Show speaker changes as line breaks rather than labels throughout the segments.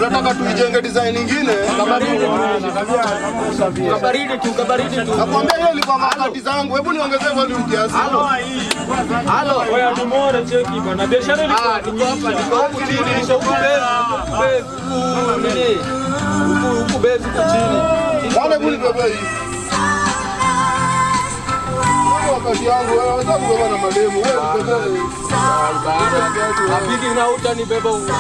unataka tuijenge design nyingine.
Kabaridi tu, kabaridi tu.
Nakwambia hiyo ilikuwa wakati zangu. Hebu niongezee volume kiasi.
Halo.
Oya tumore cheki bwana. Biashara ilikuwa
Ah, niko hapa, niko huku chini, niko huku base, huku base, huku nini? Huku huku base huku chini.
Wale hebu nibebe hii. Hiyo Wakati yangu wewe unataka kubeba na mademu. Wewe nibebe.
Apigi na utanibeba huku.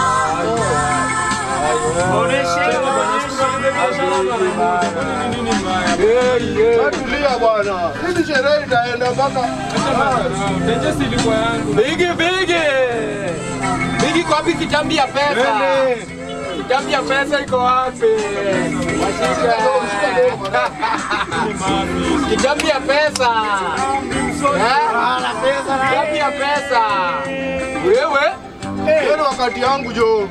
Wewe tulia bwana. Hizi sherehe itaenda mpaka
Tenjesi ilikuwa yangu.
Bigi bigi. Bigi kwa wapi kitambi ya pesa? Kitambi ya pesa iko wapi? Washika. Kitambi ya pesa. Eh? Kitambi ya pesa. Wewe?
Hiyo ni wakati yangu jo.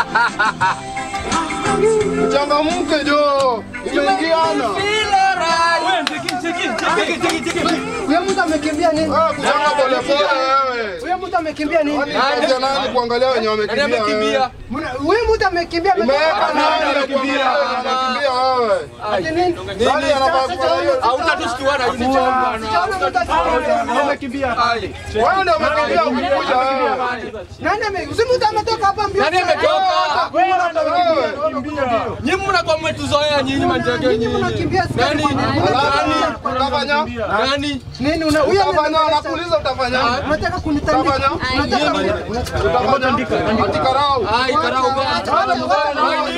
Mchangamke jo. Imeingiana.
Wewe cheki cheki cheki cheki cheki.
Huyo mtu amekimbia nini?
Wewe kuchanga pole pole wewe.
Huyo mtu amekimbia nini?
Kwani kazi ya nani kuangalia wenye
Nani
wamekimbia?
amekimbia?
wewe?
Mna- Huyo mtu amekimbia
Imeweka nani
amekimbia?
anakimbia wewe?
Ati nini?
Nani anafaa kuwa hiyo?
Hautatishtua na hizi cha bwana.
Sijaona mtu akikimbia.
Amekimbia.
Wewe ndio umekimbia ukikuja wewe.
Nani ame- huyo mtu ametoka hapa mbio.
Nani ametoka?
Wewe.
Nyinyi mnakuwa mmetuzoea nyinyi manjege
Nyinyi
nyinyi.
mnakimbia siku
Nani?
hizi.
Alafu utafanya?
Nani?
Nini una huyo
Utafanya
ame-
nakuuliza utafanya?
unataka kunitandika?
Utafanya?
Unataka
Utafanya? Atikarau.
Ai, karau gani?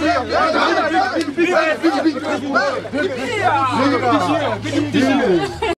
Piga, piga, piga.